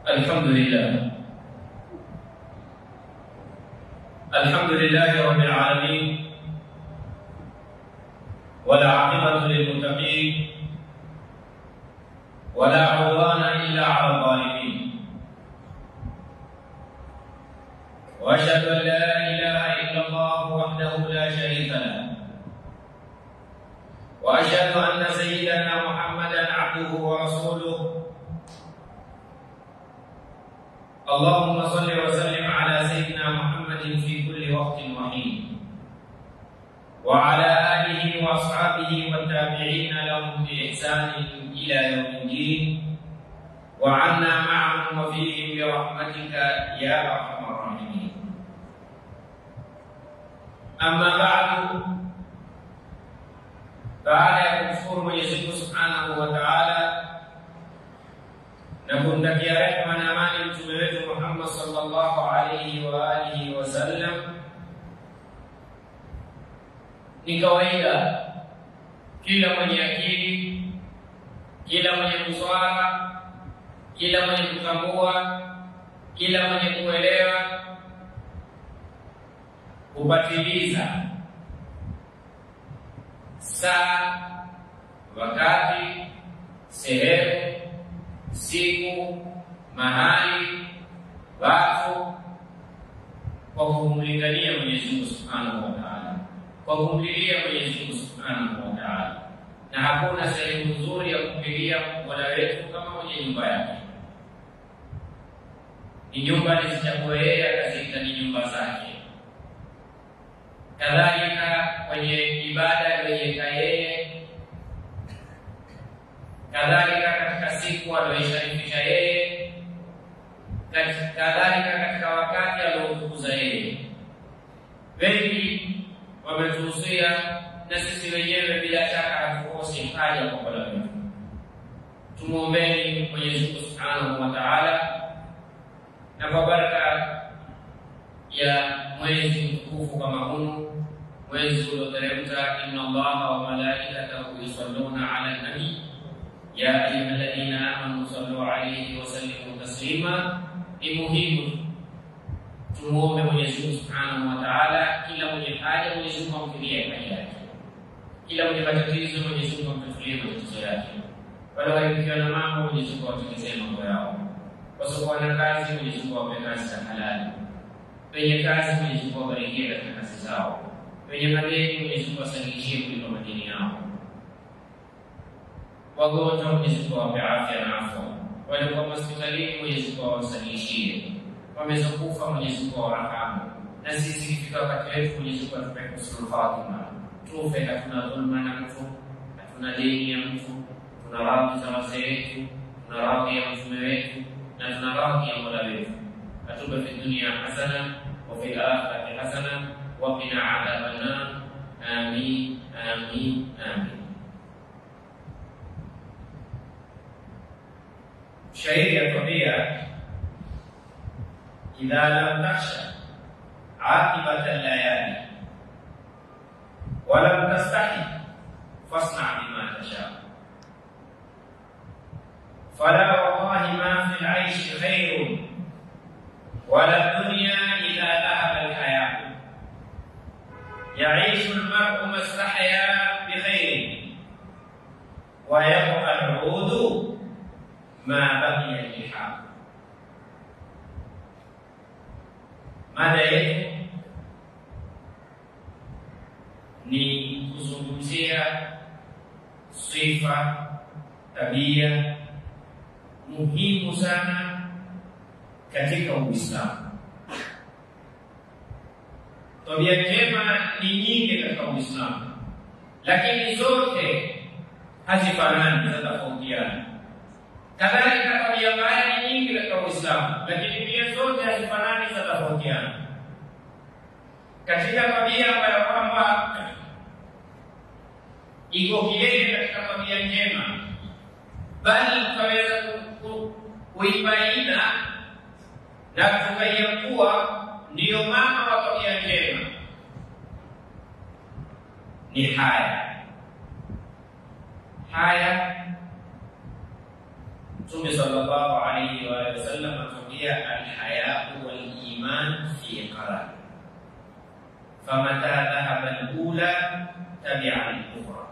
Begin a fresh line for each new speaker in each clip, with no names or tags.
الحمد لله الحمد لله رب العالمين ولا عاقبة للمتقين ولا عدوان إلا على الظالمين وأشهد أن لا إله إلا الله وحده لا شريك له وأشهد أن سيدنا محمدا عبده ورسوله اللهم صل وسلم على سيدنا محمد في كل وقت وحين وعلى آله وأصحابه والتابعين لهم بإحسان إلى يوم الدين وعنا معهم وفيهم برحمتك يا أرحم الراحمين أما بعد baada ya kumshukuru Mwenyezi Mungu Subhanahu wa Ta'ala na kumtakia rehema na amani mtume wetu Muhammad sallallahu alayhi wa alihi wasallam, ni kawaida kila mwenye akili, kila mwenye busara, kila mwenye kutambua, kila mwenye kuelewa kupatiliza saa, wakati, sehemu, siku, mahali, watu, kwa kumlingania Mwenyezi Mungu Subhanahu wa Ta'ala, kwa kumlilia Mwenyezi Mungu Subhanahu wa Ta'ala. Na hakuna sehemu nzuri ya kumlilia Mola wetu kama mwenye nyumba yake. Ni nyumba alizichagua yeye, akaziita ni nyumba zake kadhalika kwenye ibada aliyoiweka yeye, kadhalika katika siku aliyoisharifisha yeye, kadhalika katika wakati alioutukuza yeye. Wengi wametuhusia na sisi wenyewe bila shaka hatukosi haja kwa Mola wetu. Tumwombeni Mwenyezi Mungu Subhanahu wa Ta'ala, na kwa baraka ya mwezi mtukufu kama huu mwezi ulioteremka, inna Allaha wa malaikatahu yusalluna ala nabi ya ayyuhalladhina amanu sallu alayhi wa sallimu taslima. Ni muhimu tumuombe Mwenyezi Mungu Subhanahu wa Ta'ala, kila mwenye haja Mwenyezi Mungu amfikie haja yake, kila mwenye matatizo Mwenyezi Mungu amtatulie matatizo yake, wale waliofikiwa na mambo Mwenyezi Mungu awatengenezee mambo yao, wasiokuwa na kazi Mwenyezi Mungu awape kazi za halali wenye kazi Mwenyezi Mungu awabarikie katika kazi zao, wenye madeni Mwenyezi Mungu asahilishie kulipa madeni yao, wagonjwa Mwenyezi Mungu awape afya na afya, waliokuwa hospitalini Mwenyezi Mungu awasahilishie, wamezokufa Mwenyezi Mungu awarahamu, na sisi ikifika wakati wetu Mwenyezi Mungu atupe husnul khatima, tufe hatuna dhulma na mtu, hatuna deni ya mtu, tuna radhi za wazee wetu, tuna radhi ya mtume wetu na tuna radhi ya mola wetu atupe fi dunia hasana wa fil akhirati hasana wa qina adhaban nar. Amin, amin, amin. Shairi yatwambia, idha lam takhsha aqibata layali wa lam tastahi fasna bima tasha fala wallahi ma fi al-aishi khairun wala dunya idha dhahaba alhaya yaishu almar'u mastahya bikhairin wa yabqa al'udu ma baqiya liha. Mada yetu ni kuzungumzia sifa, tabia muhimu sana katika Uislamu. Tabia njema ni nyingi katika Uislamu, lakini zote hazifanani, zinatofautiana. Kadhalika tabia mbaya ni nyingi katika Uislamu, lakini pia zote hazifanani, zinatofautiana. Katika tabia ambayo kwamba iko kilele katika tabia njema, bali tutaweza kuibaina na kutubaia kuwa ndiyo mama wa tabia njema ni haya. Haya Mtume sallallahu alayhi wa alihi wasallam atuambia alhayau waliman fi qaran famata dhahaba alula tabia al-ukhra,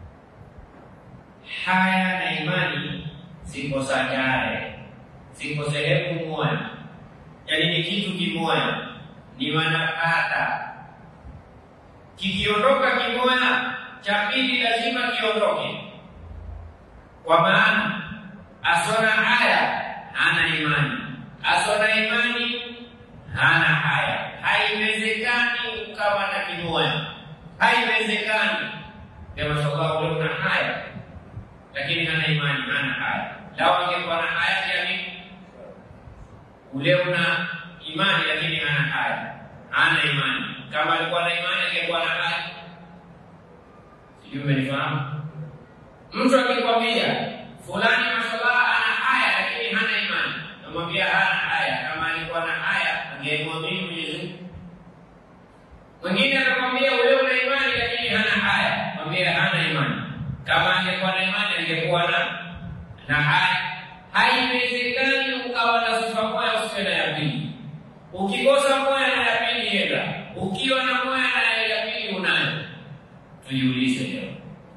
haya na imani ziko sajare, ziko sehemu moja, yaani ni kitu kimoja, ni wanapata. Kikiondoka kimoja, cha pili lazima kiondoke, kwa maana asona haya hana imani, asona imani hana haya. Haiwezekani ukawa na kimoja, haiwezekani. Ya mashallah, ule una haya lakini hana imani, hana haya. Lao angekuwa na haya ya nini? Ule una imani lakini hana haya, hana imani. Kama alikuwa na imani angekuwa na haya. Sijui umenifahamu? Mtu akikwambia fulani mashallah ana haya lakini hana imani, namwambia hana haya. Kama alikuwa na haya angemwamini Mwenyezi Mungu. Mwingine anakwambia ule una imani lakini hana haya, mwambia hana imani. Kama angekuwa na imani angekuwa na na haya. Haiwezekani ukawa na sifa moja usiwe na ya pili. Ukikosa moja na ya pili enda, ukiwa na moja na ya pili unayo. Tujiulize leo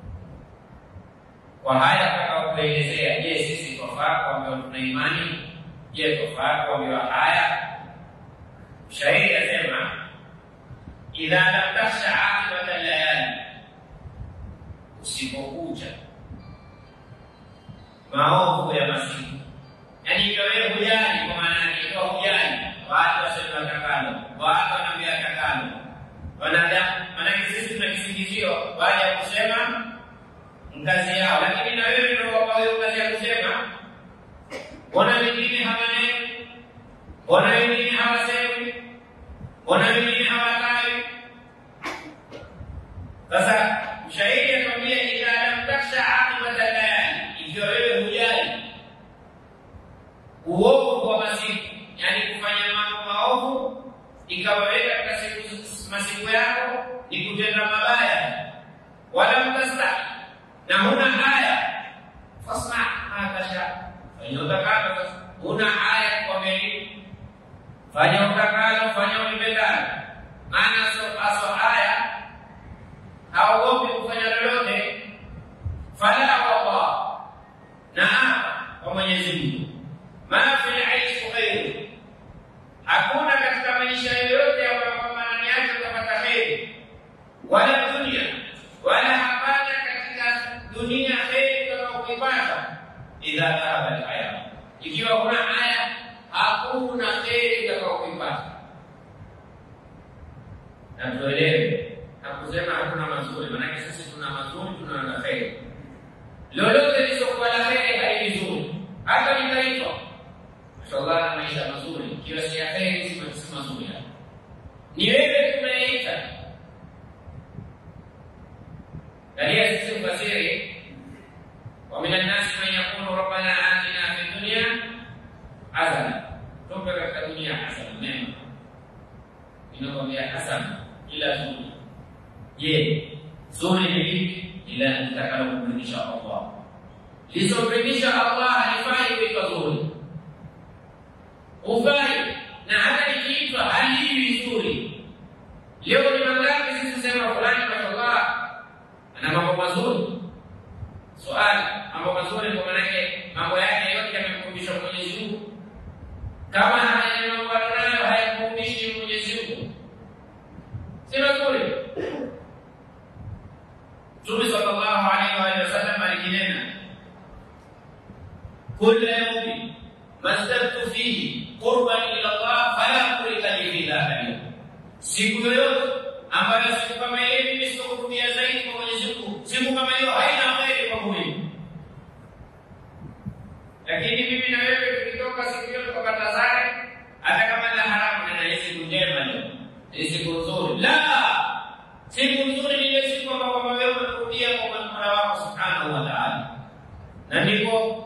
kwa haya tutakapoelezea, je, sisi twafaa kuambiwa tuna imani? Je, twafaa kuambiwa haya? Shairi asema idha lam takhsha aqibata layali, usipokuja maovu ya masiku, yaani ikiwa wewe hujali, kwa maana yake ikiwa hujali, watu waseme watakalo, watu wanaambia watakalo, wanadamu. Maanake sisi tuna kisingizio baada ya kusema kazi yao, lakini na wewe ndio wapa hiyo kazi ya kusema. Mbona wengine hawaneni? Mbona wengine hawasemi? Mbona wengine hawakai? Sasa mshairi akwambia, idha lam taksha aqibata layali, ikiwa wewe hujali uovu wa masiku, yani kufanya mambo maovu, ikawa wewe katika siku masiku yako ni kutenda mabaya, wala mtastahi na huna haya fasna matasha, fanya utakalo. Sasa huna haya kwa nini? Fanya utakalo, fanya ulipendalo. Maana so aso haya haogopi kufanya lolote. Fala wallah, na kwa Mwenyezi Mungu, ma fil aishi khairu, hakuna katika maisha yoyote ambayo kwamba ndani yake utapata heri, wala dunia wala hapana dunia heri utakaoipata idha dhahaba alhaya, ikiwa huna haya hakuna heri utakaoipata. Na tuelewe, hakusema hakuna mazuri, maanake sisi tuna mazuri, tuna na heri. Lolote lisokuwa la heri hai vizuri, hata likaitwa mashallah na maisha mazuri, ikiwa si ya heri, si mazuri. Ni wewe tunayeita Dalia sisi mfasiri wa minan nasi man yaqulu rabbana atina fi dunya hasana, tupe katika dunia hasana, mema. Inakwambia hasana ila zuri. Je, zuri ni vipi? Ila nitakalo kumridhisha Allah, lisomridhisha Allah halifai kuitwa zuri, hufai na hata likiitwa haliwi zuri. Leo ni mangapi sisi sema fulani mashallah ana mambo mazuri. Swali, mambo mazuri kwa maana yake mambo yake yote yamemkumbisha Mwenyezi Mungu. Kama haya mambo anayo hayamkumbishi Mwenyezi Mungu, si mazuri. Mtume sallallahu alaihi wa sallam alikinena, kulla yawmin mazdadtu fihi qurban ila Allah fala qulika li fi dhahari, siku yoyote ambayo siku kama ile mimi sikukurudia zaidi kwa Mwenyezi Mungu, siku kama hiyo haina kheri kwangu mimi. Lakini mimi na wewe tukitoka siku hiyo tukapata zake, hata kama la haramu, na ile siku njema leo, ni siku nzuri. La, siku nzuri ni ile siku ambayo kwamba wewe umekurudia kwa Mola wako subhanahu wa ta'ala, na ndipo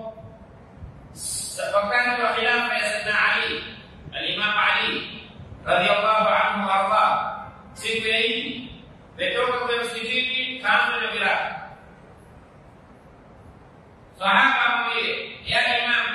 wakati wa khilafa ya Sayyidina Ali, al-Imam Ali radhiyallahu anhu warda siku ya Idi metoka kule msikitini kanzu na viraka. Sahaba mwingine ya Imam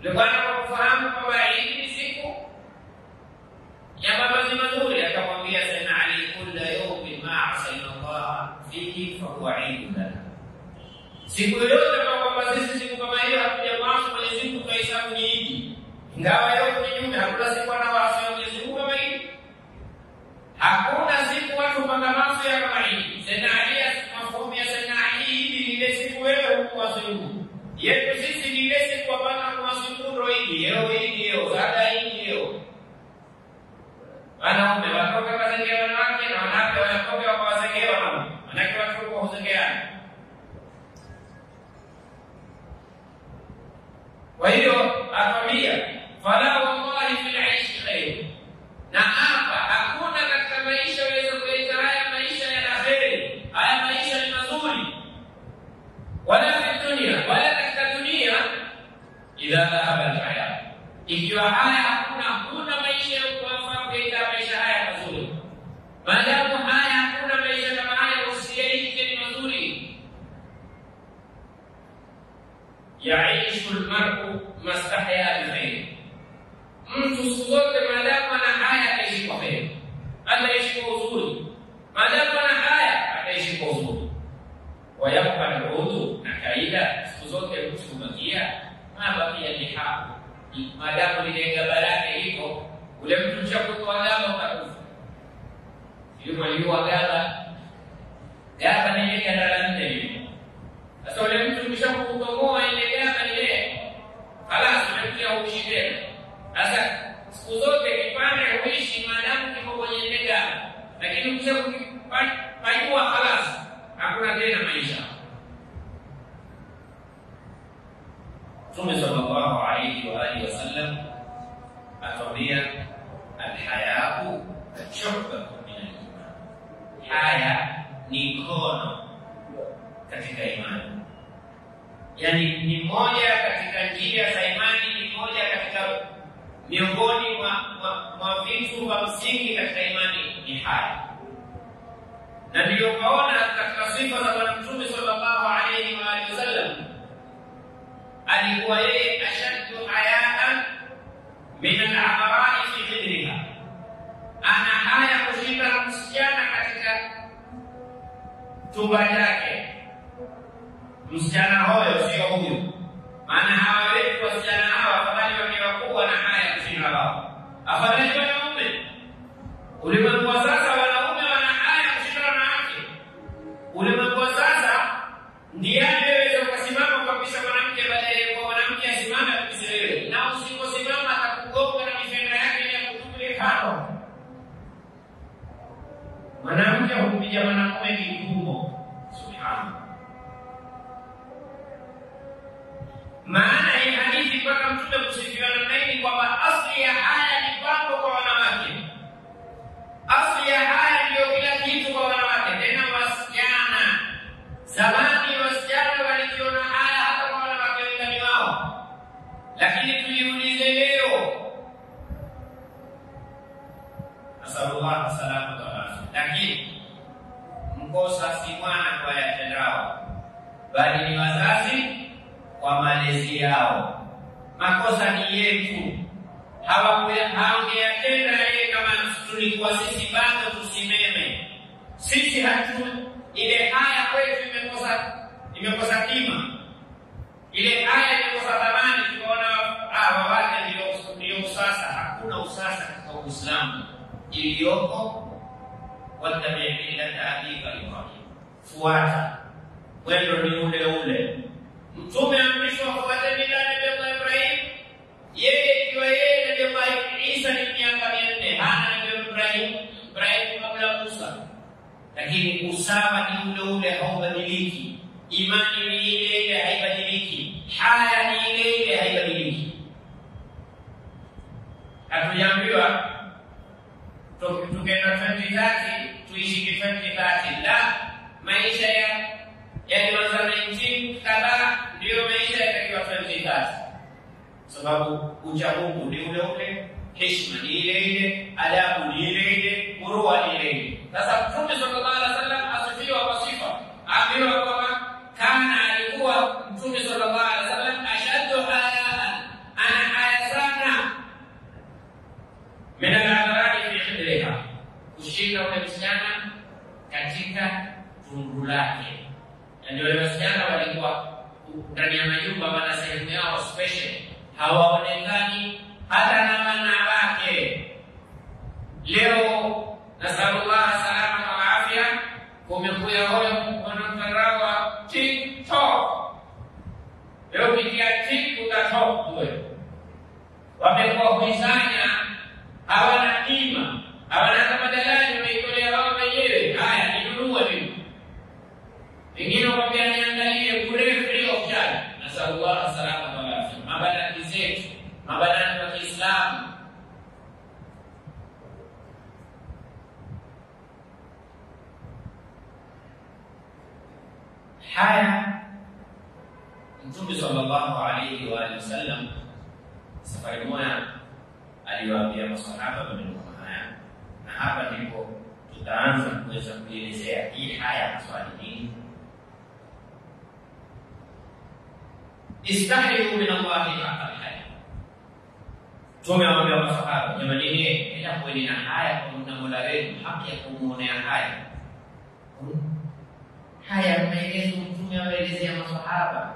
Bwana kwa kufahamu kwamba hii ni siku ya mavazi mazuri, akamwambia Sayyidina Ali, kulla yawmin ma asaina Allah fihi fahuwa idun lana, siku yoyote kwa kwamba sisi siku kama hiyo hatujamwasi Mwenyezi Mungu tunahesabu ni idi, ingawa yote ni nyume, hakuna siku anawaasi Mwenyezi Mungu kama hii, hakuna siku watu panga maso ya kama hii. Sayyidina Ali, mafumu ya Sayyidina Ali, idi ni ile siku wewe huku wasimu yetu sisi ni ile siku hapana kuwasukuro hili leo hili leo baada hili leo wanaume watoke wazengea wanawake na wanawake wanatoke wakawazengea wanaume manake watu kwa huzengeana kwa hiyo atwambia fala wallahi fil aishi khairu na hapa hakuna katika maisha waweza kuleta haya maisha ya kheri haya maisha ni mazuri wala fi dunia wala katika dunia idha dhahaba alhaya ikiwa haya hakuna hakuna maisha ya kuwafaa kuleta maisha haya mazuri maadamu haya hakuna maisha kama haya usiyaishi ni mazuri yaishu lmaru mastahya bikhairi mtu siku zote maadamu ana haya ataishi kwa heri ataishi kwa uzuri maadamu ana haya ataishi kwa uzuri wayabqa aludhu na kaida siku zote mtu hubakia mabakia lihabu maadamu lile gaba lake liko ule mtu chakutoa gaba utakufa ilivyoiua gaba gaba ni ile ganda la nne lile sasa ule mtu kishakutomoa ile gaba ile halas ule mtu hauishi tena sasa siku zote kipande huishi maadamu kiko kwenye ile gaba lakini ukishakupajua halas hakuna tena maisha. Mtume sallallahu alayhi wa alihi wasallam atwambia alhayau shubatun min aliman, haya ni kono katika imani, yani ni moja katika njia za imani, ni moja katika miongoni mwa vitu vya msingi katika imani ni haya na ndiyo kaona katika sifa za Bwana Mtume sallallahu alayhi wa alihi wasallam, alikuwa yeye ashaddu hayaan min al-a'ra'i fi hijriha, ana haya kushinda msichana katika chumba chake. Msichana huyo sio huyu, maana hawa wetu wasichana hawa afadhali wakiwa kuwa na haya kushinda wao, afadhali wanaume. Ulimwengu wa sasa wanaume wana haya kushinda wanawake. Ulimwengu wa sasa ndiye anayeweza ukasimama kabisa mwanamke baadaye kwa mwanamke asimame kabisa wewe, na usiposimama atakugonga na mifenda yake ile kutupile kando. Mwanamke humpiga mwanamume kikumbo. Subhanallah. Maana hii hadithi mpaka Mtume kusifiwa namna hii kwamba asli ya haya ni pambo kwa wanawake asli ya haya ndiyo kila kitu kwa wanawake, tena wasichana. Zamani wasichana walikiona haya hata kwa wanawake wendani wao, lakini tujiulize leo, nasalullah salamata walafia. Lakini mkosa si mwana kwa yatendao, bali ni wazazi kwa malezi yao. Makosa ni yetu hawangeyatenda yeye kama tulikuwa sisi bado tusimeme. Sisi hatu ile haya kwetu imekosa imekosa kima, ile haya imekosa thamani. Tukaona hawa wake ndio ndio usasa. Hakuna usasa katika Uislamu iliyoko, wattabi millata abika Ibrahim, fuata mwendo ni ule ule. Mtume amrishwa fuate mila ya Nabii Ibrahim yeye ikiwa yeye Nabii Allah Isa ni miaka mia nne hana Nabii Ibrahim Ibrahim kabla Musa, lakini usawa ni ule ule, haubadiliki. Imani ni ile ile, haibadiliki. Haya ni ile ile, haibadiliki. Hatujaambiwa tukienda 2030 tuishi ki 2030, la maisha ya yalianza 19 kadhaa ndiyo maisha yatakiwa 2030 sababu ucha Mungu ni ule ule, heshima ni ile ile, adabu ni ile ile, murua ni ile ile. Sasa Mtume sallallahu alaihi wasallam asifiwa kwa sifa, aambiwa kwamba kana alikuwa Mtume sallallahu alaihi wasallam ashaddu hayaan, ana yake. Yaani wale wasichana walikuwa ndani ya majumba, wana sehemu yao special, hawaonekani hata na wanawake. Leo nasalullah salama wa afya, kumekuya hoyo mtandao wa TikTok. Leo ukitia tik utatoka wewe, wamekuwa huizanya, hawana kima, hawana hata madalali, wameitolea wao wenyewe. Haya, ninunue mimi, wengine wakwambia niangalie bure, free of charge. Nasalullah salama wa afya. Mabanati zetu, mabanati wa Kiislamu haya Mtume sallallahu alayhi wa alihi wasallam safari moja aliwaambia masahaba maneno kama haya, na hapa ndipo tutaanza kuweza kuelezea hii haya maswali nini. Istahiyu min Allahi haqa alhaya. Mtume awaambia masahaba, jamanini, ila kuweni na haya kwa Mola wenu, haki ya kumwonea haya haya maelezo Mtume awaelezea masahaba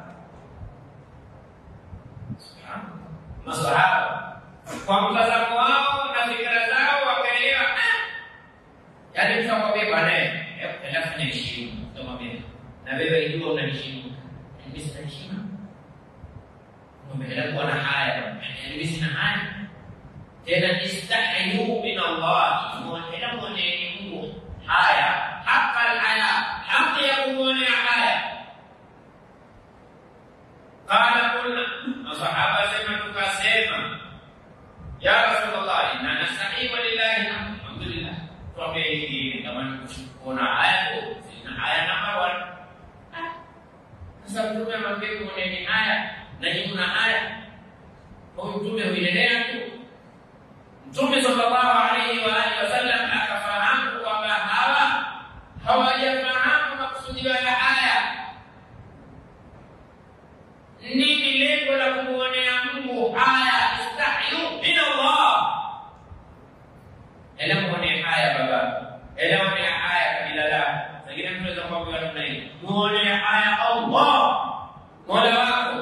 masahaba kwa mtazamo wao na fikra zao wakaelewa, yaani mtu akwambia bwana, enda fanya heshima, utamwambia na wewe ijua unaheshimu, mimi sina heshima, enda kuwa na haya, mimi sina haya tena. Istahiyu min Allah, enda mwoneni Mungu haya, haka haya, haki ya kumwonea haya Qala kulna, masahaba sema tukasema, ya Rasulullah, inna nastahi walillahi alhamdulillah. Tuambie hivi kama kuna haya tu, sina haya namba one. Sasa mtume amwambia kuoneni haya na nyinyi mna haya, huyu mtume huendelea tu. Mtume sallallahu alaihi wa alihi wasallam akafahamu kwamba hawa hawajafahamu makusudio ya haya nini lengo la kumwonea Mungu haya? Istahyu min Allah, ela muonee haya baba, ela muonee haya kabila lako. Sangine tunaweza kuambiwa namna hii, muonee haya Allah, mola wako.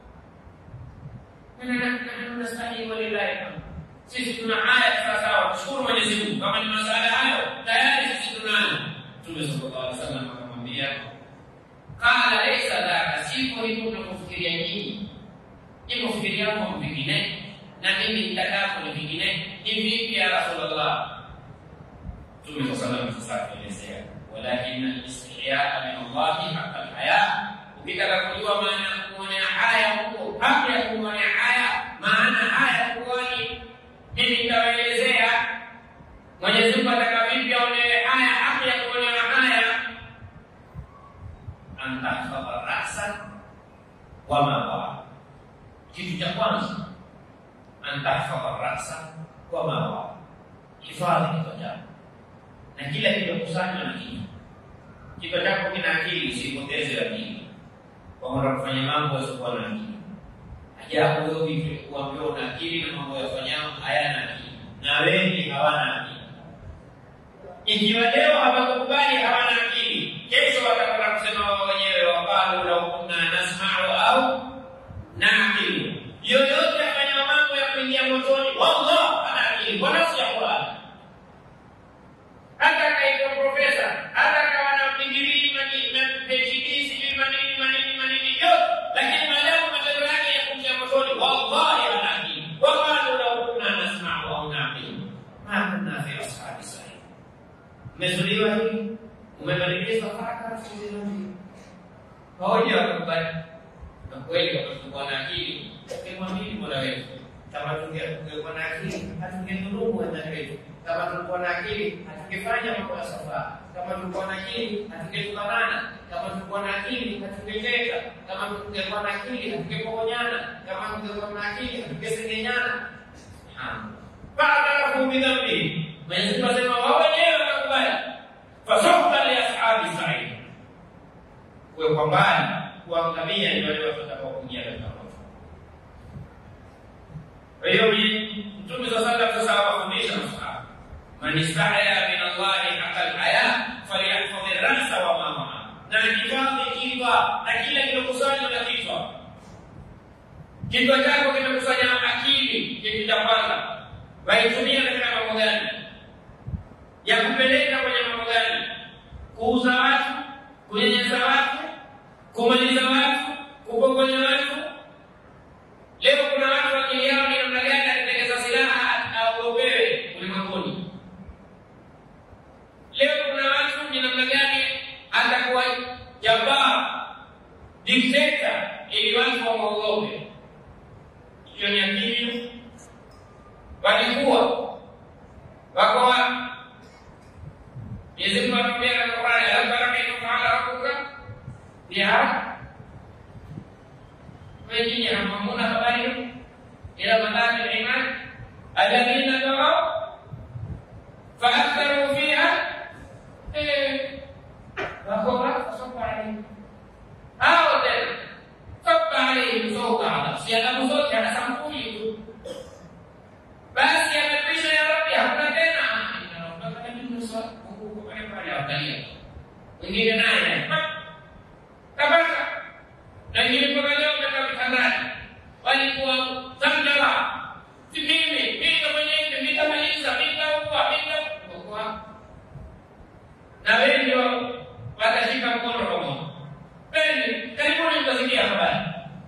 Nastahi walillahi hamd. Sisi tuna haya sawasawa, tushukuru Mwenyezi Mungu. Kama ni masala hayo tayari sisi tunayo. Mtume sallallahu alaihi wasallam akamwambia Kala laisa dhaka, siko hivyo mnavyofikiria nyinyi. Nyinyi kufikiria kwa vingine na mimi nitakako ni vingine. Ni vipi ya Rasulullah? Mtume sallallahu alaihi wasallam atuelezea, walakin al-istihyaa min Allahi haqqa al-haya. Ukitaka kujua maana ya kumwonea haya huko, haki ya kumwonea haya, maana haya kuoni, mimi nitawaelezea Mwenyezi Mungu ataka vipi aonewe haya, haki ya kumwonea haya antahfadha rasa wama waa, kitu cha kwanza antahfadha rasa wama waa, hifadhi kichwa chako na kila kilichokusanywa na kichwa. Kichwa chako kina akili, usipoteze akili kwa kwenda kufanya mambo yasiokuwa na akili. Ajabu wewe vitu kuambiwa una akili na mambo yafanyao hayana akili, na wengi hawana akili. Ikiwa leo hawakukubali hawana akili, kesho watakwenda kusema wao wenyewe, waqalu lau kunna nasmau au naqilu. Yoyote afanya mambo ya kuingia motoni, wallah ana akili kwa nafsi ya Qur'an. Hata akaitwa profesa, hata akawa na digrii PhD, sijui manini manini manini yote, lakini maadamu matendo yake ya kuingia motoni, wallahi ana akili. Waqalu lau kunna nasmau au naqilu ma kunna fi ashabi sa'id Umezuliwa hivi, umebadilishwa haraka pamoja wakubali. Na kweli kama tungekuwa na akili, tungemwamini Mola wetu. Kama tungekuwa na akili, hatungedhulumu wenzetu. Kama tulikuwa na akili, hatungefanya mambo ya safari. Kama tulikuwa na akili, hatungetukanana. Kama tulikuwa na akili, hatungecheka. Kama tungekuwa na akili, hatungepokonyana. Kama tungekuwa na akili, hatungesengenyana. Fa'tarafu bidhambi, Mwenyezi Mungu asema wao wenyewe wakakubali, fasawfa li ashabi sa'id, kuwe kwa mbali kuangamia ni wale watu watakao kuingia katika moto. Kwa hiyo Mtume sa sallam sasa awafundisha masahaba, man istahya min Allahi haqa alhaya falyahfadhi rasa wa ma maa, na hifadhi kichwa na kila kilokusanywa na kichwa. Kichwa chako kimekusanya akili, kitu cha kwanza, waitumia katika mambo gani? Ya kupeleka kwenye mambo gani? Kuuza watu, kunyanyasa watu, kumaliza watu, kupokonya watu. Leo kuna watu akili yao ni namna gani akitengeza silaha aogopewe ulimwenguni. Leo kuna watu ni namna gani atakuwa jabaa dikteta ili watu wamwogope. Hiyo ni akili. Walikuwa wako wa Mwenyezi Mungu atuambia katika Qur'ani, alam tara kaifa fa'ala rabbuka bi'ad wengine hamamuna habari ila madhaki al-iman alladhina taraw فأكثروا فيها فهو فصب عليهم hao tena saba alaihi sauta adhab, si adhabu zote ana sampuli tu. Basi amekwisha ya Rabbi, hakuna tena pale, wengine naye tabaka na wengine mpaka leo katika mitandani walikuwa zamjala si mimi mimi mwenyewe nitamaliza nitaua nitaua na wewe ndio watashika mkono pamoja Pende, karibuni mtasikia habari.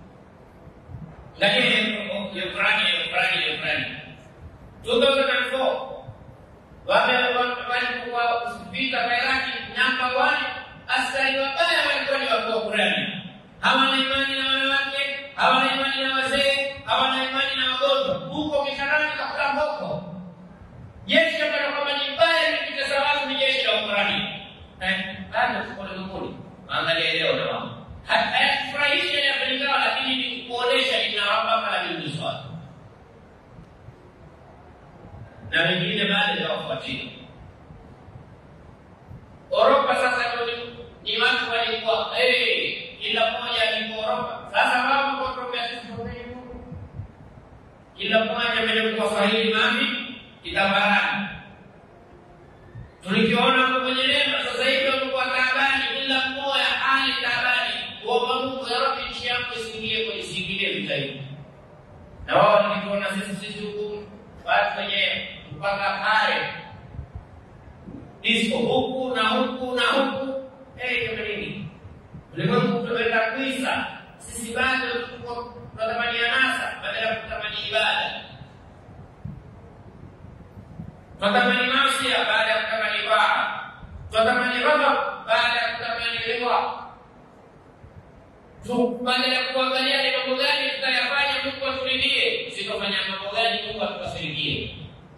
Lakini Ukraini, Ukraini, Ukraini. 2004 wame walikuwa vita vya Iraki namba 1 askari wabaya walikuwa ni watu wa Ukraini. Hawana imani na wanawake, hawana imani na wazee, hawana imani na wagonjwa. Huko kisharani kakula mboko. Jeshi ambalo kwamba ni baya ni kitesa watu ni jeshi la Ukraini. Eh, bado tuko ulimwenguni angalia leo na mama hayakufurahisha yanafanyikawa, lakini ni kuonesha inawapaka la miujiza watu na wengine bado hawafuatia. Oropa sasa ni watu walikuwa eh, kila mmoja alikuwa Oropa. Sasa wao kwa kutoka sisi kila mmoja amekuwa Swahili mami kitabarani. Tulikiona hapo kwenye neema, sasa hivi wamekuwa taabani, kila mmoja hali taabani, kuomba Mungu, ya Rabbi, nchi yangu isiingie kwenye isiingilie vita hivi. Na wao walituona sisi sisi huku watu wenye mpaka pale disko huku na huku na huku, eh, kama nini ulimwengu tumeenda kuisa, sisi bado tuko tunatamani anasa badala ya kutamani ibada tunatamani masia baada ya kutamani ibada, tunatamani ghadhab baada ya kutamani ridha. Badala ya kuangalia ni mambo gani tutayafanya Mungu aturidhie, sitofanya mambo gani Mungu atukasirikie.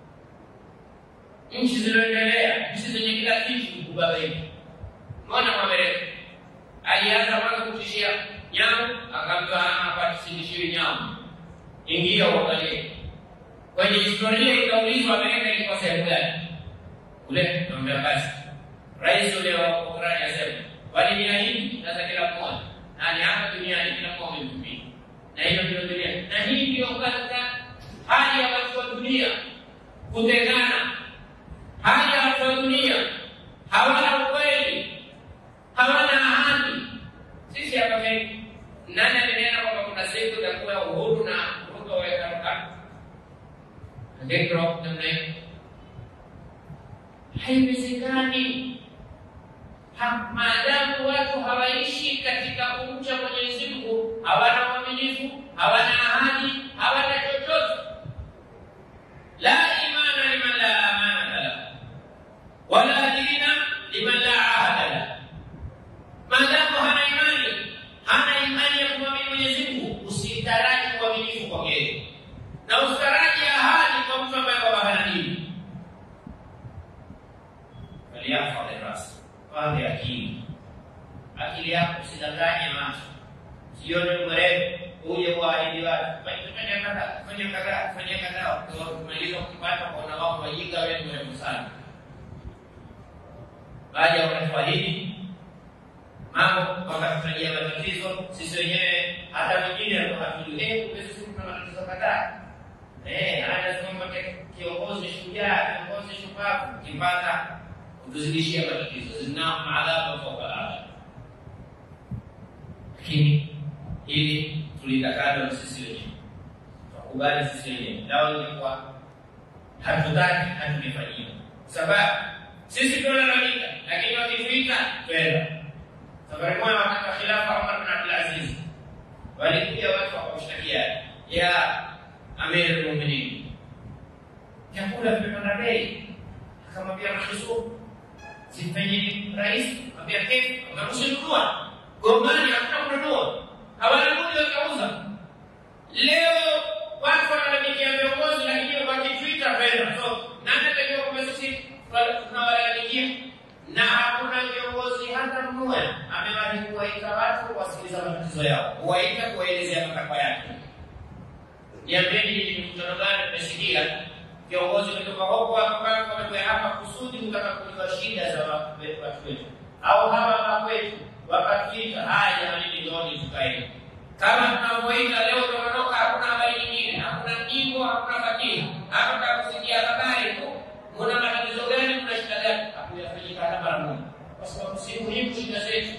Nchi zilizoendelea, nchi zenye kila kitu kubabaika. Mwana Mwamereka alianza mwanzo kutishia nyamu, akampa hapa tusidishiwe nyamu, ingia uangalie kwenye historia ikaulizwa Amerika ilikuwa sehemu gani? Kule naambia basi, rais ule wa Ukraine asema waliniahidi, sasa kila mmoja nani hapa duniani, kila mmoja amemtumia, na hiyo ndio dunia, na hii ndio katika hali ya watu wa dunia kutengana, hali ya watu wa dunia hawana ukweli, hawana ahadi. Sisi hapa nani alinena kwamba kuna siku itakuwa uhuru na Ruto waweka Ngekro namna hiyo haiwezekani. Maadamu watu hawaishi katika kumcha Mwenyezi Mungu, hawana uaminifu, hawana ahadi, hawana chochote. La imana liman la amanata lahu wala dina liman la ahada lahu. Maadamu hana imani, hana imani ya kumwamini Mwenyezi Mungu, usitaraji uaminifu kwake na usitaraji ahadi kwa mtu ambaye kwamba hana dini. Faliyahfadhi rasi, pande akili, akili yako usidanganye macho, sione mrefu uje kuahidi watu fanya kadhaa, fanya kadhaa, fanya kadhaa, kumaliza kupata kuona wao wajinga, wewe ni mrefu sana. Baada ya kuahidi mambo wakatarajia matatizo, sisi wenyewe hata wengine hatujui, eh, kumbe sisi tuna matatizo kadhaa Eh, anasema kiongozi shujaa, kiongozi shupavu, ukipata kutuzidishia matatizo, zinao adhabu fauka adhabu. lakini hili tulitakalo sisi wenyewe, tukubali sisi wenyewe. Lao ingekuwa hatutaki, hatungefanyia sababu sisi tunalalamika, lakini wakituita twenda. Safari moja wakati wa khilafa Umar bin Abdul Aziz walikuja watu wakamshtakia ya Amir al-Mu'minin, vyakula vimepanda bei. Akamwambia Mahzub, simfanyeni rais, ambia kefu, akamshinunua gombani, hakuna kununua, hawana budi wakauza. Leo watu wanalalamikia viongozi, lakini wakitwita penda. So nani atajua kwamba sisi tunawalalamikia na hakuna viongozi hata mmoja amewahi kuwaita watu wasikiliza matatizo yao, kuwaita kuwaelezea matakwa yake. Niambieni ni mkutano gani mmesikia viongozi kutoka huko wamekuja hapa kusudi kutaka kujua shida za watu wetu, au hawa wakwetu wakafika, haya jamani, njooni tukae kama tunavyoita leo. Tunaondoka, hakuna habari nyingine, hakuna jimbo, hakuna fatiha, hapa kusikia habari tu muna matatizo gani, muna shida gani, hakuyafanyika hata mara moja, kwa sababu si muhimu shida zetu.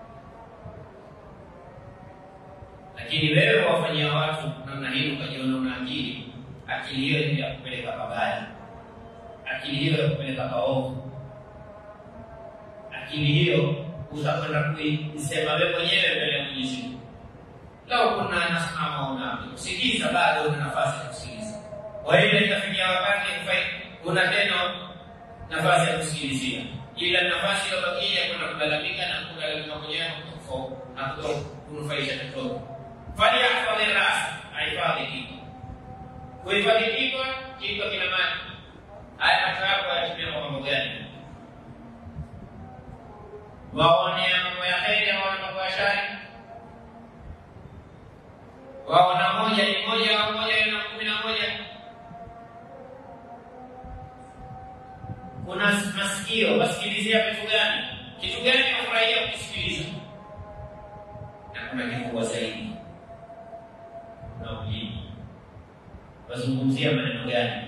Lakini wewe wafanyia watu namna hii, ukajiona una akili, akili hiyo ni ya kupeleka pabaya, akili hiyo ya kupeleka paovu, akili hiyo utakwenda kuisema wewe mwenyewe mbele ya Mwenyezi Mungu. Lau kuna nasimama unapi kusikiliza, bado una nafasi ya kusikiliza. Kwa hiyo itafikia wakati una tena nafasi ya kusikilizia, ila nafasi iliyobakia kwenda kulalamika na kulalamika mwenyewe na kunufaisha chochote. Falyahdhari ras, ahifadhi kichwa. Kuhifadhi kichwa, kichwa kina maji. Haya macho yako yatumia kwa mambo gani? Waonea mambo ya heri, waona mambo ya shari. Waona moja ni moja au moja na kumi na moja kuna masikio, wasikilizia vitu gani? Kitu gani wafurahia kukisikiliza? Na kuna kikubwa zaidi, kuna ulimi, wazungumzia maneno gani?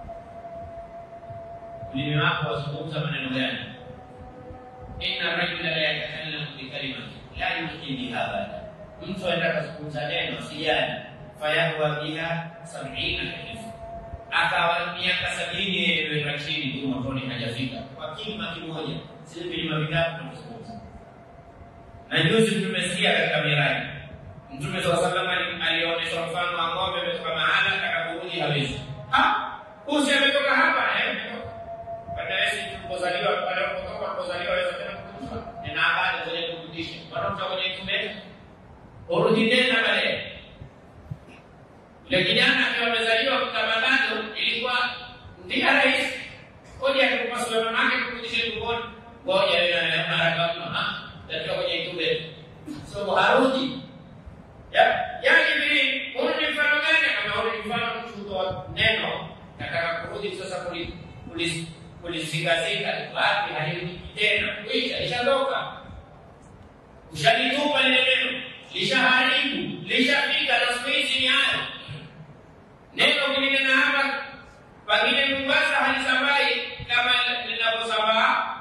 Ulimi wako wazungumza maneno gani? inna rajula la yatakallamu bikalimati la yuhyi biha abada, mtu aenda kazungumza neno sijani, fayahwa biha sabina kalifu akawa miaka sabini yeyeeweka chini tu motoni hajafika kwa kilima kimoja, sio vilima vingapi tunazungumza. Na juzi tumesikia katika Miraji, Mtume saa salam alionyeshwa mfano wa ng'ombe ametoka mahala atakaporudi hawezi. Usi ametoka hapa badawesi tulipozaliwa panapotoka tulipozaliwa aweza tena kukufa nina habari zenye kurudisha wanakuta kwenye tumeka urudi tena baadaye yule kijana akiwa amezaliwa kutabadado ilikuwa ndia rahisi koja akikupasua mamake kurudisha tumboni ngoja mara kama tatiwa kwenye tube so harudi yaani vile huu ni mfano gani kama huu ni mfano mtu kutoa neno nataka kurudi sasa kulisikasika wapi halirudi tena kuisha lishaondoka ushalitupa lile neno lishaharibu lishafika na siku hizi ni hayo neno kulinena hapa pengine Mombasa halisambai kama linavyosambaa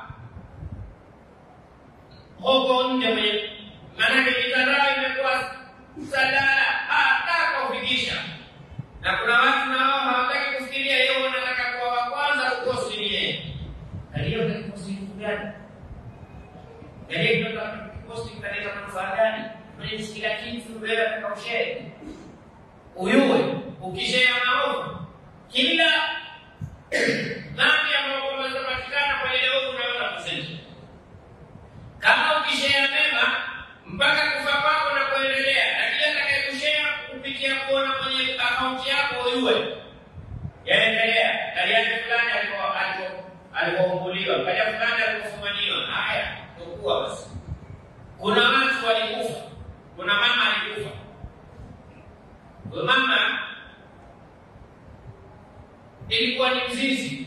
huko nje kwenye, maanake mitandao imekuwa sadala hata kufikisha, na kuna watu nao hawataki kufikiria hiyo, wanataka kuwa wa kwanza kukosi ni yeye. Aliyo kikosi kitu gani? Aliyo kikosi kitaleta manufaa gani? Mwenye kila kitu wewe atakaushere uyuwe ukishea maovu kila dhambi ambayo kwamba zinapatikana kwenye leo unaweza kusema kama ukishea mema mpaka kufa kwako na kuendelea, na kila atakayekushea kupitia kuona kwenye akaunti yako uyuwe yaendelea. Kaliaje fulani alipoumbuliwa, kaja fulani alipofumaniwa. Haya, tukua basi. Kuna watu walikufa, kuna mama alikufa mama ilikuwa ni mzizi,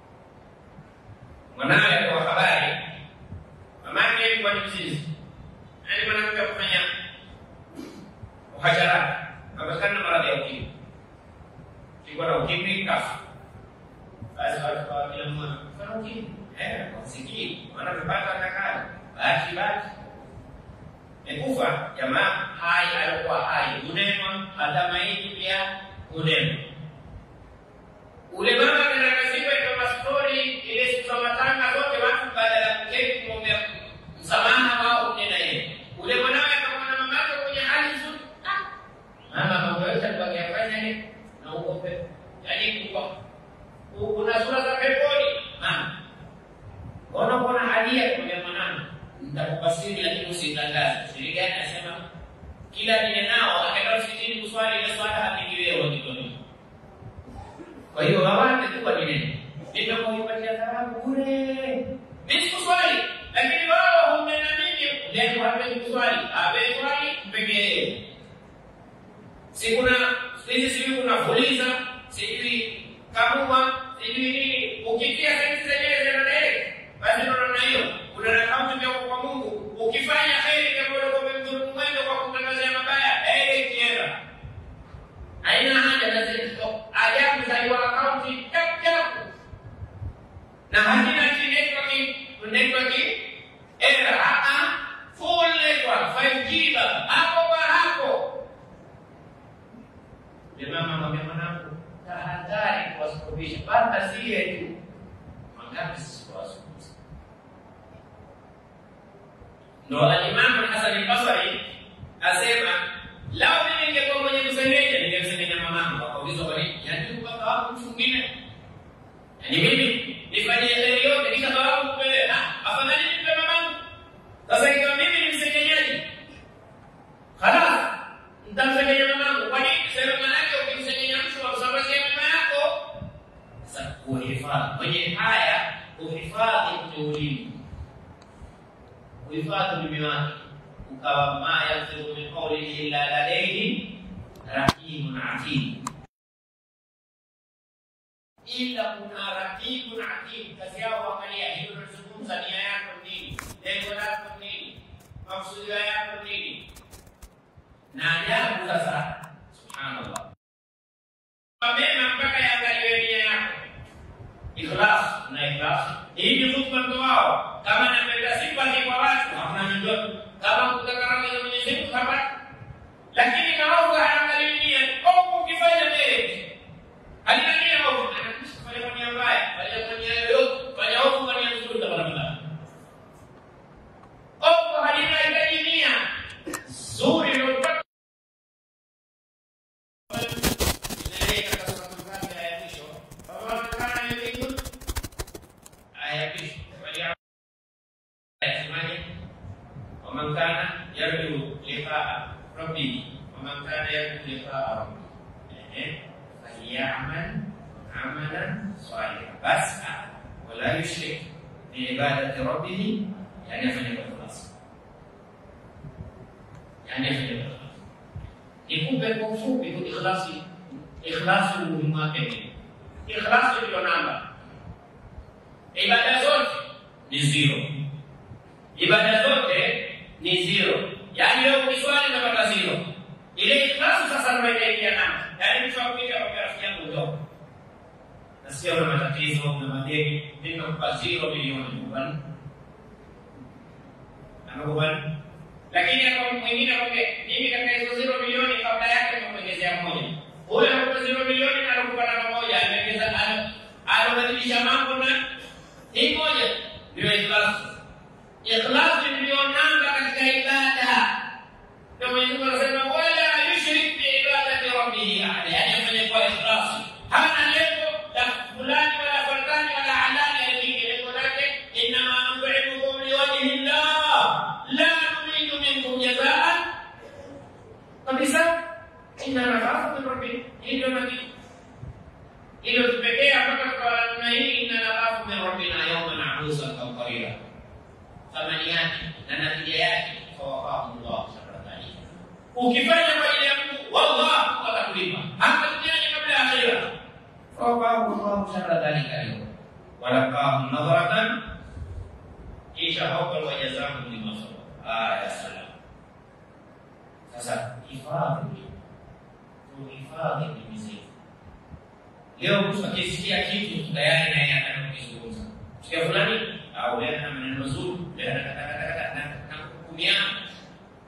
mwanawe alikuwa habari, mamake ilikuwa ni mzizi, yaani mwanamke kufanya uhajarati, apatikana maradhi ya ukimwi, ilikuwa na ukimwi kafa. Basi watu kwa kila mmoja kufanya ukimwi, eh, wasikii wanavipata atakalo, bahati bahati kufa, jamaa hai alikuwa hai hunenwa, hata maiti pia hunenwa. Ule mama kana kazikwa kwa mastori ile siku za matanga zote, watu baada ya kuketi kumwombea msamaha wao kunena yeye. Ule mwanawe akamwona mama yake kwenye hali nzuri, mama mambo yote alikuwa akiyafanya ni na uope, yaani kwa kuna sura za peponi. Mama, mbona kuna hadia kwa mwanangu nitakupa siri lakini usitangaze. Siri gani? Anasema kila nile nao akaenda msikitini kuswali ile swala hapigiwe wakitoni. Kwa hiyo hawana tu kwa nini? Nitakuipatia thawabu bure. Mimi sikuswali, lakini wao humena mimi ndio hapendi kuswali. Hapendi swali mpekee. Si kuna hizi sijui kuna fuliza, sijui kamua, sijui nini. Ukitia saizi zenyewe zinaenda basi unaona hiyo kuna rakamu vya kwa Mungu. Ukifanya heri kama ulikuwa umemdhulumu mwendo kwa kumtangazia mabaya, heri ikienda. Haina haja na zile ajabu za hiyo akaunti tap tap. Na hakina network network era a a full network 5G hapo kwa hapo. Jamaa mama mwanangu, tahadhari kuwasukubisha, bata sie tu. Mangapi sisi kuwasukubisha? Ndo Alimamu Hasan al-Basri asema lao mimi ningekuwa mwenye kusengenya ningemsengenya mamangu. Akaulizwa kwa nini? Yaani mpaka wako mtu mwingine. Yaani mimi nifanyie heri yote kisha thawabu kupeleka. Afadhali nimpe mamangu. Sasa ikiwa mimi ni msengenyaji. Khalas, nitamsengenya mamangu. Kwa nini? Sema manake ukimsengenya mtu wa kusambazia mama yako. Sasa kuhifadhi. Kwenye haya uhifadhi mteulini kuhifadhi ulimi wake ukawa ma yafdhiru min qawlin illa ladayhi raqibun atid, ila kuna raqibun atid. Kazi yao angalia hiyo unazungumza, nia yako nini, lengo lako nini, makusudio yako nini. Na ajabu sasa, subhanallah, mema mpaka yaangaliwe nia yako, ikhlas na ikhlas. Hii ni khutba ndo wao kama napenda sifa ni kwa watu hamna ndoto kama kutakarama za Mwenyezi Mungu hapa lakini maovu hayaangalii nia ovu ukifanya mbele halina nia ovu anakufanya kwa nia mbaya fanya kwa nia yoyote fanya ovu kwa nia nzuri utapatikana ovu halina hitaji nia zuri ndio utapata inaeleka katika mfano ya mwisho Baba kana ni aya ya mwisho yasemaje? waman kana yarju liqaa rabbih waman kana yarju liqaa rabbih falyamal amalan salihan bas wala yushrik biibadati rabbih, yani afanye kwa ikhlas, yani afanye kwa ikhlas. Nikupe kwa ufupi tu ikhlasi, ikhlasi umuhimu wake ni ikhlasi, ndio namba ibada zote ni zero ibada zote ni zero, yaani wewe ukiswali unapata zero. Ile ikhlasi sasa ndio inaingia namba, yaani mtu akuita kwa rafiki yangu ndio nasikia una matatizo, una madeni, mimi nakupa zero milioni kubali, anakubali. Lakini kwa mwingine akwambia mimi katika hizo zero milioni kabla yake nimekuongezea moja, huyo anakupa zero milioni na anakupa namba moja, ameongeza anabadilisha mambo na hii moja ndio ikhlasi. Ikhlasi ndio nanga katika ibada. Na Mwenyezi Mungu anasema wala yushrik bi ibadati rabbih ahada, yani afanye kwa ikhlasi. Hana lengo la fulani wala fulani wala halali aliki, lengo lake innama nut'imukum liwajhi llah la nuridu minkum jazaan kabisa, inna nakhafu min rabbina. Hilo ndio hilo tupekee mpaka kwa namna hii, inna nakhafu min rabbina yawman abusan kamtarira thamani yake na natija yake fawaqahu llah sharra dhalika. Ukifanya kwa ajili ya Mungu, wallah atakulipa hata duniani kabla ya akhira. Fawaqahu llahu sharra dhalika leo walaqahu nadharatan, kisha fawqa wajazahum lima sabaru. Aya salam. Sasa hifadhi, tuhifadhi dini zetu. Leo mtu akisikia kitu tayari naye anataka kukizungumza, sikia fulani au yeye ana maneno mazuri, yeye anataka na kuhukumiana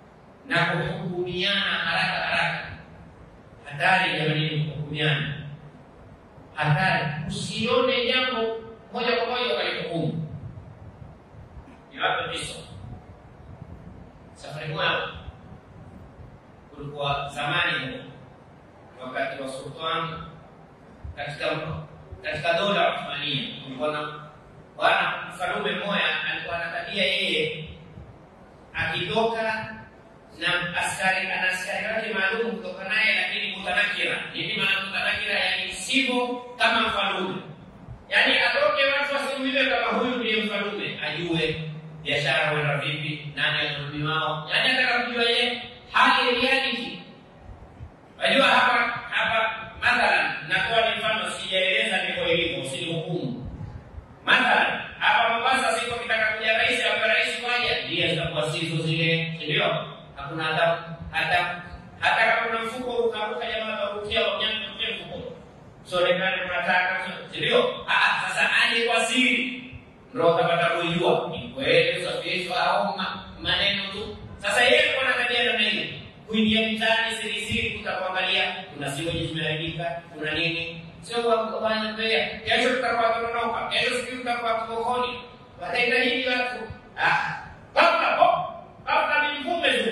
na kuhukumiana haraka haraka. Hatari jamani, kuhukumiana hatari. Usione jambo moja kwa moja ukalihukumu. Niwape kisa. Safari moja kulikuwa zamani, wakati wa sultani katika katika dola ya Uthmania, kulikuwa na bwana mfalume mmoja alikuwa na tabia yeye akitoka na askari ana askari wake maalum kutoka naye, lakini mutanakira. Nini maana mutanakira? Yani sivyo kama mfalume, yani atoke watu wasimjue kama huyu ndiye mfalume, ajue biashara huenda vipi, nani anadumi wao, yani ataka kujua yeye hali reality. Wajua hapa hapa, mathalan nakuwa ni mfano, sijaeleza ndivyo ilivyo, usinihukumu. Mathalan hapa Mombasa, siku kitaka kuja rais au rais waja, ndiye zitakuwa sizo zile, si ndio? Hakuna hata hata hata kama kuna mfuko ukaruka, jamaa warukia wanyama kwa mfuko, so lekani unataka, si ndio? Ah, sasa aje kwa siri, ndio utapata kujua ni kweli usafirishwa au maneno tu. Sasa yeye kwa na tabia namna hiyo, kuingia mtaani siri siri, kutakuangalia kuna siweji zimeharibika, kuna nini sio kwa bwana mbea, kesho tutakuwa tunaondoka, kesho siku tutakuwa sokoni, watahitaji watu ah, baba po baba ni mvume tu.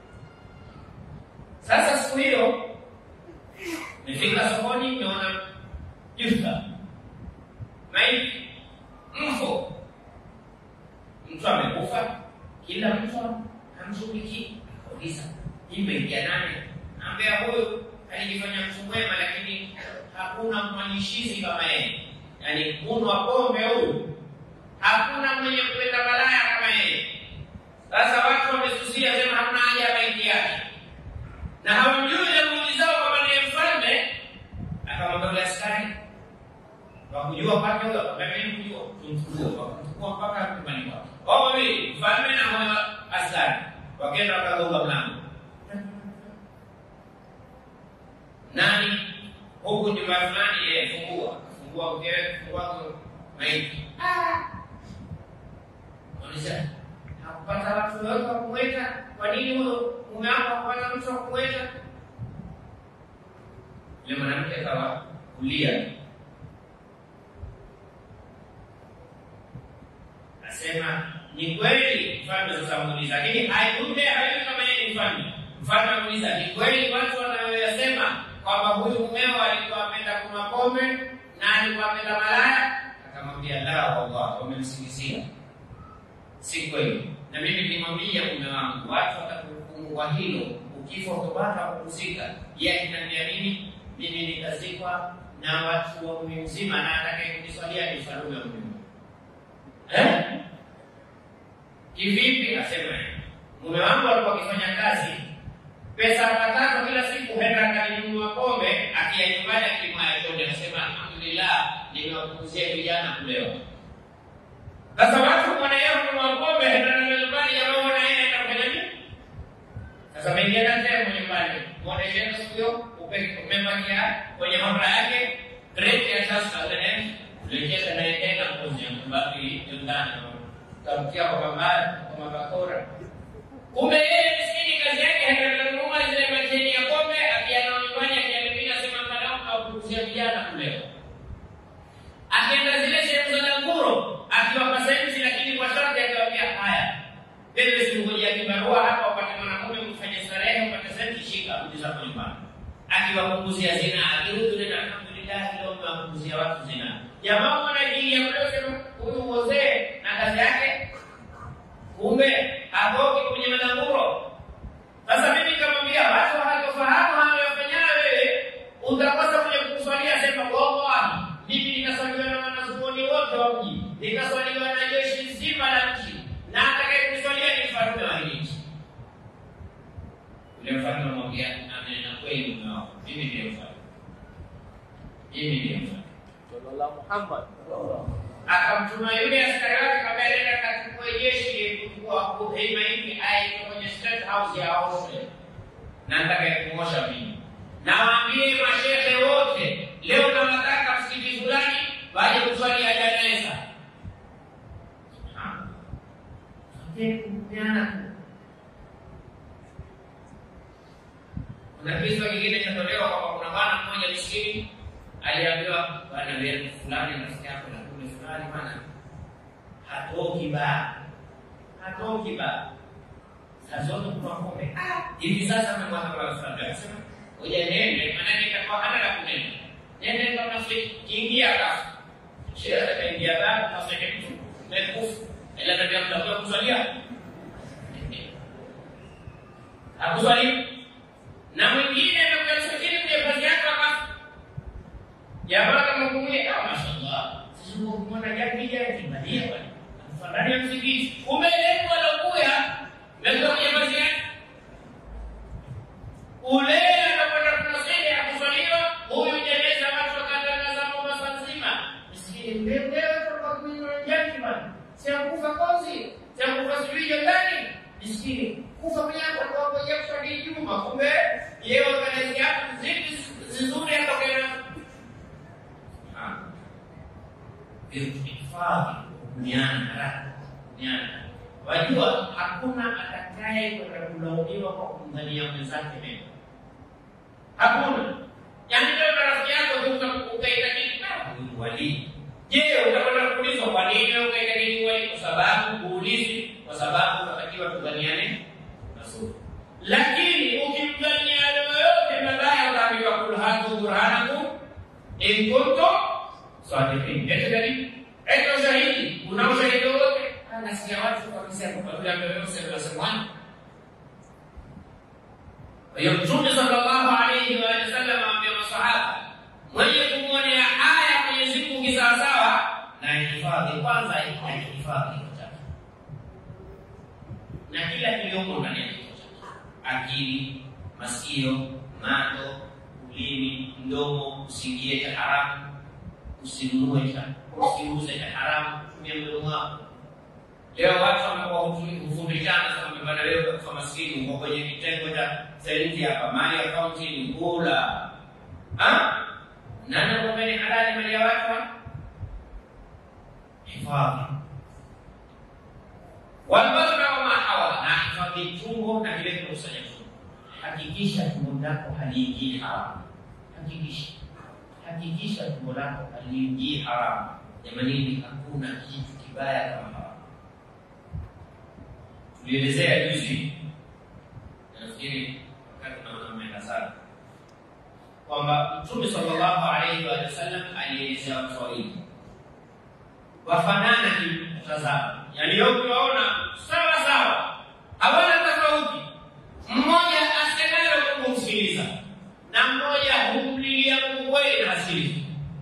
Sasa siku hiyo nifika sokoni, nimeona justa maiti mfo, mtu amekufa, kila mtu hamshughulikii. Kauliza, imeingia nani? Ambea huyu alijifanya mtu mwema, lakini hakuna mfanyishizi kama yeye, yaani kunwa pombe huyu, hakuna mwenye kuleta balaya kama yeye. Sasa watu wamesusia, sema hamna haja ya maiti yake, na hawamjui jamhuri zao kama ndiye mfalme. Akamwambia yule askari wakujua kwake huyo, mimi kujua, tumchukue. Wakamchukua mpaka nyumbani kwake, wao wawili, mfalme na huyo askari, wakaenda wakagonga mlango nani huku nyumba fulani, yeye fungua, fungua mkewe, fungua maiti. Onyesha hakupata watu wote wa kumweka. Kwa nini huyo mume wako hakupata mtu wa kumweka? Yule mwanamke akawa kulia, asema ni kweli mfalme. Sasa muuliza, lakini haikupe hayui kama yeye ni mfalme. Mfalme amuuliza, ni kweli watu wanayoyasema kwamba huyu mumeo alikuwa apenda kunywa pombe na alikuwa apenda malaya? Akamwambia, la wallah, wamemsingizia, si kweli. Na mimi nilimwambia mume wangu, watu watakuhukumu kwa hilo, ukifa utopata kupumzika. Yeye akiniambia nini? Mimi nitazikwa na watu wa mji mzima, na atakaye kuniswalia ni mfalume wa mji eh? Kivipi? Asema mume wangu alikuwa akifanya kazi pesa akataka kila siku henda akalinunua pombe, akia nyumbani akimaya chonde, anasema alhamdulillah, nimewapunguzia vijana kulewa. Sasa watu mwanaea kununua pombe, henda nayo nyumbani, jamaa mwana yeye aenda kufanya nini? Sasa mengia na tena nyumbani, mwanae siku hiyo umebakia kwenye mamla yake, rate ya sasa ile lejeza na tena kuzia mbaki ndani tamkia kwa mabaya kwa mabakora Kumbe yeye miskini kazi yake hatanunua zile macheni ya pombe, akienda nyumbani akialimia sema mtaalamu au kuuzia vijana kulewa. Akienda zile sehemu za danguro akiwapa sensi, lakini kwa sharti akiwaambia haya, wewe singojea kibarua hapa upate mwanamume mfanye starehe upate sensi, shika rudi zako nyumbani. Akiwapunguzia zina, akirudi tena alhamdulillah, leo mmewapunguzia watu zina. Jamaa mwana ajili ya kuleo sema huyu mzee na kazi yake kumbe hatoki kwenye madanguro. Sasa mimi nikamwambia watu hawatofahamu hawayofanyana wewe, utakosa kwenye kukuswalia, sema wallahi, mimi nikaswaliwa na wanazuoni wote wa mji, nikaswaliwa na jeshi zima la nchi, na atakaye kuniswalia ni mfalme wa hili nchi. Yule mfalme amwambia, amenena kweli mume wako, mimi ndiye mfalme, mimi ndiye mfalme.
Muhammad
akamtuma yule askari wake kabla nenda kachukue jeshi kuchukua hema hivi aende kwenye state house ya Oslo, na nataka kumosha mimi. Nawaambie mashehe wote leo, nawataka msikiti fulani waje kuswalia janeza. Kuna kisa kingine chatolewa kwamba kuna bwana mmoja miskini aliambiwa, bwana wewe fulani rafiki yako na kule fulani bwana hatoki ba hatoki ba saa zote kuna pombe. Ah, hivi sasa amemwacha kwa fulani akasema, ngoja nende, maana nitakuwa hana la kunena. Nende kama kiingia kafu. Shehe akaingia ndani kaseke mtu mekufu. Ila ndio mtakuwa kuswalia. Hakuswalia. Na mwingine amekuwa msajili kwenye kazi yake akafa. Jamaa kama kumwambia, ah, mashaallah. Sisi kumwona jaki jaki kibadia bwana. Afadhali ya msikiti. Kumbe lengo alokuya ndio kwenye kazi yake. Ule anakwenda kunasili akuswaliwa, huyu jeneza watu wakatangaza Mombasa nzima. Misikini mbele kwa kunywa jaki bwana. Si akufa kozi, si akufa sijui ndani. Misikini kufa kwenye hapo kwa kwa kuswali Juma. Kumbe yeye organize yake zidi zizuri atokea hifadhi duniani haraka duniani. Wajua hakuna atakaye kwenda kulaumiwa kwa kumdhania mwenzake mema, hakuna. Yaani leo na rafiki yako ukaitakidi huyu walii, je, utakwenda kuulizwa kwa nini wewe ukaitakidi walii? Kwa sababu kuulizi, kwa sababu unatakiwa tudhaniane mazuri, lakini ukimdhania yoyote mabaya utaambiwa kul hatu burhanakum in kuntum sadiqin. Eti dalili, eti ushahidi, una ushahidi wowote? Nasikia watu wakisema kwa vile amesema nasemwana. Kwa hiyo Mtume sallallahu alayhi wa sallam amwambia masahaba, mwenye kumwonea haya Mwenyezi Mungu kisawasawa, na hifadhi kwanza, ihifadhi kichwa chake na kila kiliyomo ndani ya kichwa chake, akili, masikio, macho, ulimi, mdomo, usiingie cha haramu usinunue cha usiuze cha haramu, tumia mdomo wako. Leo watu wamekuwa hufundishana sasa, bwana, leo kwa maskini uko kwenye kitengo cha senti hapa, mali akaunti ni kula ah, nani anakwambia ni halali mali ya watu? Hifadhi walbadra wama hawa, na hifadhi tumbo na vile vinakusanya tumbo. Hakikisha tumbo lako haliingii haramu, hakikisha hakikisha tumbo lako haliingii haramu. Jamanini, hakuna kitu kibaya kama haramu. Tulielezea juzi, nafikiri wakati naona mmeenda sana, kwamba Mtume sallallahu alaihi wa sallam alielezea watu wawili wafanana kimtazamo, yaani yote waona sawa sawa, hawana tofauti. Mmoja asemalo kumsikiliza na mmoja humlilia Mungu kweli na asili.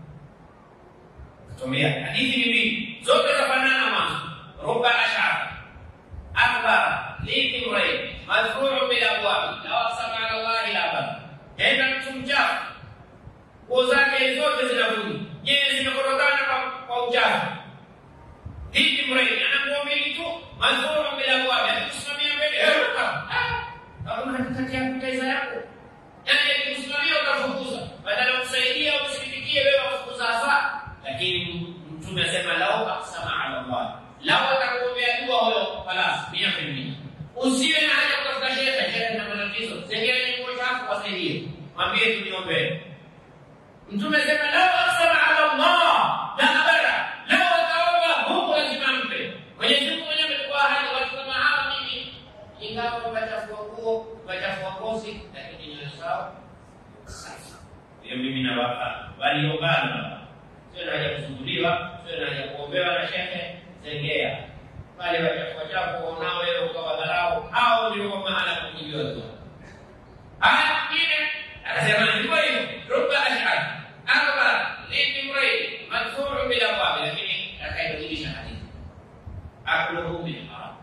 Tumia hadithi ni mbili, zote zafanana mwanzo. Ruba ashara akbar litimrai madhkuru bil abwabi law aqsama ala Allahi la bar, enda mtu mchafu, nguo zake zote zinavunja, je, zimekorogana kwa, kwa uchafu. Litimrai ana nguo mbili tu, madhkuru bil abwabi, akusimamia mbele hakuna katikati ya kupita yako yaani akikusimamia utafukuza, badala ya kusaidia usikitikie wewe wafukuza hasa. Lakini Mtume asema lau aksama ala Allah, lau atakuombea dua huyo, falas mia kwa mia. Usiwe na haja kutafuta shehe, shehe na matatizo, sengele nguo chafu, wasaidie, mwambie tuniombee. Mtume asema lau aksama ala Allah la abara, lau ataomba Mungu lazima mpe. Mwenyezi Mungu mwenyewe amechukua ahadi, watu kama hawa mimi, ingawa wachafua nguo, wachafua ngozi, lakini nyoyo zao safi. Hiyo mimi nawapa waliobana, sio na haja kusumbuliwa, sio na haja kuombewa na shehe, zengea pale wachafua chafu wanao wewe ukawadharau, hao ndio kwa mahala kujibiwa dua. Haya mwingine akasema ndivyo hivyo, ruba ashhad akbar litimrai madhuru bila wabi, lakini akaibadilisha hadithi akluhu min haram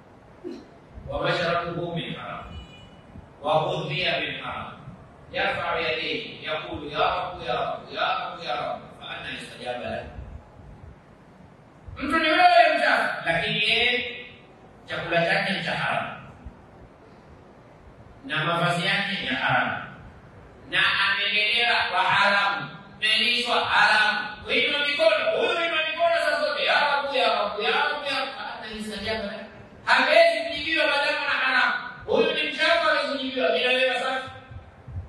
ومشربه من حرام وغذي من حرام يرفع يديه يقول يا رب يا رب يا رب يا رب فأنا يستجاب له mtu ni wewe mchafu, lakini yeye chakula chake ni cha haramu na mavazi yake ni ya haramu na amelelewa kwa haramu, melishwa haramu, kuinua mikono, huyu inua mikono saa zote, ya Rabu ya Rabu ya Rabu ya Rabu, ananistajabu lahu hawezi kujibiwa maadamu na haramu. Huyu ni mchafu, hawezi kujibiwa bila wewe safi.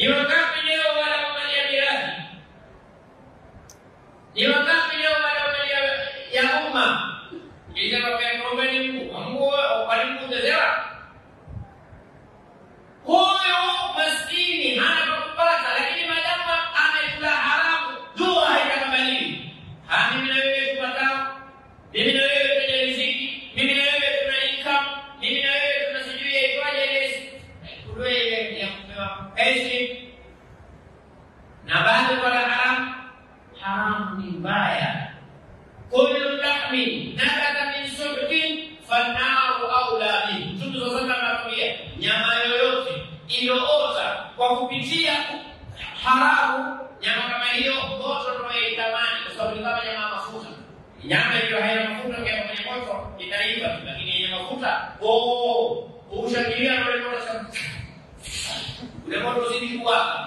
Ni wangapi leo wanaoangalia mirathi? Ni wangapi leo wanaoangalia ya umma? Itakwambia kuombeni Mungu, Mungu walimkutezewa. Huyo maskini hana pa kupata, lakini madamu amekula haramu, dua haitakubaliwi. Ha, mimi na wewe tupatao, mimi na wewe tuna riziki, mimi na wewe tuna income, mimi na wewe tuna sijui yaitwaje ile kulwe ile ya kupewa payslip na bado kwa haramu. Haramu ni mbaya. Kullu lahmin nabata min subtin fannaru aula bihi. Mtume sallallahu alaihi wasallam anatuambia nyama yoyote iliyoota kwa kupitia haramu, nyama kama hiyo moto tunayoitamani, kwa sababu ni kama nyama ya mafuta. Nyama iliyo haina mafuta ukiweka kwenye moto itaiva tu, lakini yenye mafuta oh, ushangilia na ule moto sasa, ule moto uzidi kuwaka.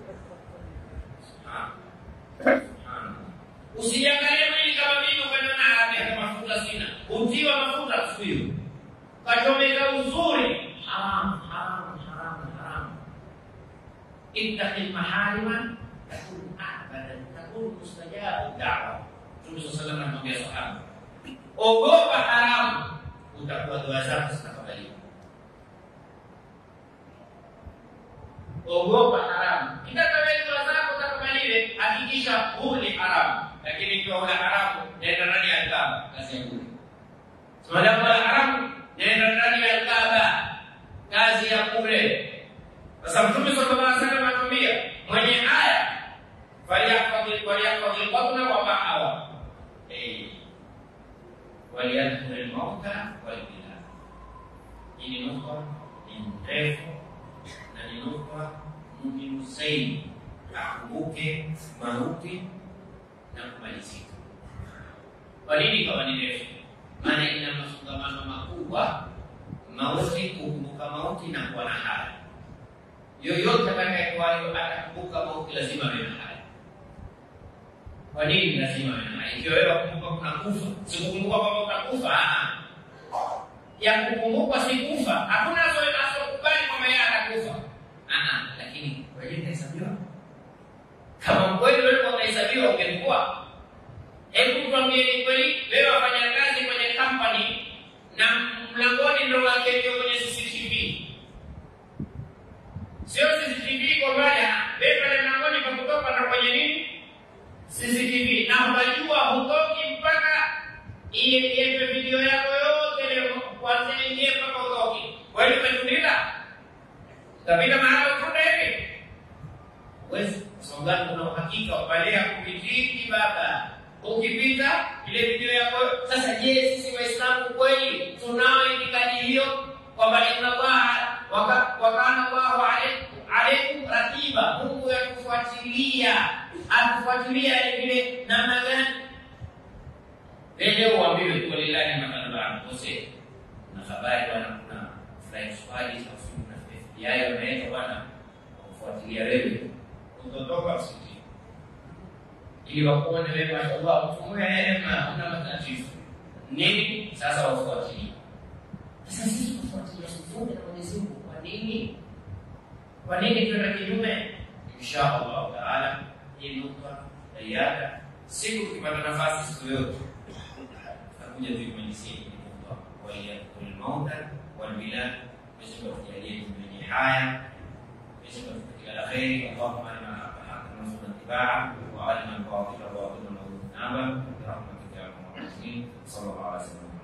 Usijiangalie mwili kama mimi ukaona haraka ya mafuta sina. Utiwa mafuta siku hiyo. Kachomeka uzuri. Haram, haram, haram, haram. Ittaqi maharima takun abadan takun mustajabu da'wa. Mtume sallallahu alaihi wasallam anamwambia sahaba. Ogopa haramu utakuwa dua zako zitakubaliwa. Ogopa haramu. Kitaka wewe dua zako zitakubaliwe, hakikisha huli haramu lakini ikiwa una haramu nenda ndani ya Kaaba, kazi ya bure. Madamu una haramu nenda ndani ya Kaaba, kazi ya bure. Sasa Mtume sallallahu alaihi wasallam anatuambia mwenye haya faliyahfadhi waliyahfadhi batna wa mahawa eh waliyadhkur almauta walbilad. Hii ni nukta ni ndefu na ni nukta muhimu zaidi, akumbuke mauti na kumalizika. Kwa nini kama ni refu? Maana ina mafungamano makubwa, mauti, kukumbuka mauti na kuwa na haya. Yoyote atakayekuwayo atakumbuka mauti, lazima awe na haya. Kwa nini lazima awe na haya? Ikiwa wewe wakumbuka kuna kufa, sikukumbuka kwamba utakufa. Ya kukumbuka si kufa, hakuna asokubali kwamba yeye atakufa, lakini kwa hiyo itahesabiwa kama kweli wewe unahesabiwa ungekuwa. Hebu tuambie ni kweli, wewe wafanya kazi kwenye company na mlangoni ndo wake ndio kwenye CCTV, sio CCTV kwa baya, wewe pale mlangoni kwa kutoka na kwenye nini CCTV, na unajua hutoki mpaka iwekwe video yako yote leo kuanzia ingie mpaka utoki. Kwa hiyo umetulia, utapita mahali ufunde hivi wezi sababu kuna uhakika pale ya kupitiki baba ukipita ile video yako sasa je sisi waislamu kweli tunao itikadi hiyo kwamba inna allaha wakana allahu alaikum ratiba mungu yakufuatilia akufuatilia vile namna gani leo uambiwe tu lillahi mathalan kose na habari bwana kuna flying squad na FBI wameweka bwana kufuatilia wewe kutotoka msikitini ili wakuone wewe mashallah mfumo ya neema una matatizo nini sasa wafuatilie sasa sisi kufuatilia mfumo na Mwenyezi Mungu kwa nini kwa nini tuende kinyume insha Allah taala hii nukta tayari siku tukipata nafasi siku yote tutakuja tuimalizie hii nukta wa yaqul mauta wal bilad Mwenyezi Mungu atujalie tumenye haya Mwenyezi Mungu atujalie la kheri Allahumma inna نرزقنا اتباعه وارنا الباطل باطلا وارزقنا برحمتك يا ارحم الراحمين صلى الله عليه وسلم